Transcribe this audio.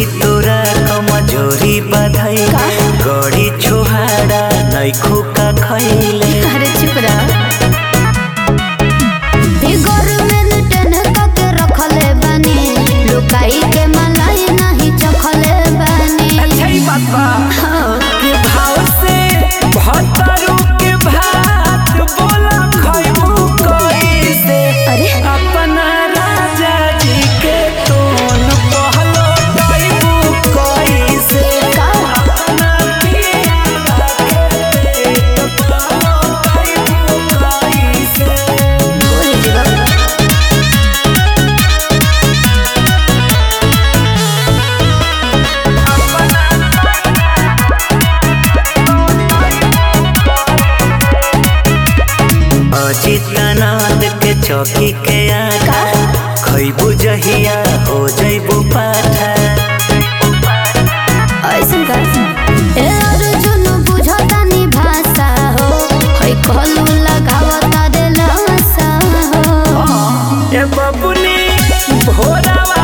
तोरा कमजोरी बधाई गड़ी छोहाड़ा नैखो का खैले अरे चुप रह फिगर में रिटर्न करके रखले बानी लुकाई के मलाई नहीं चखले बानी अच्छा ही बात बा के भाव से भतरू के भात बोला खैबू कैसे अरे अपना राजा जी के तोन पहलो दैबू कैसे का? अपना पिया के पेट पहलो दैबू कैसे बोल जीवा अजितनाथ के चौकी के आका खैबू जहिया हो जैबू पाठा ऐसन का ए अर्जुन बुझतानी भाषा हो है कहलू लगावता रे लाशा हो ए बबुनी भोरावा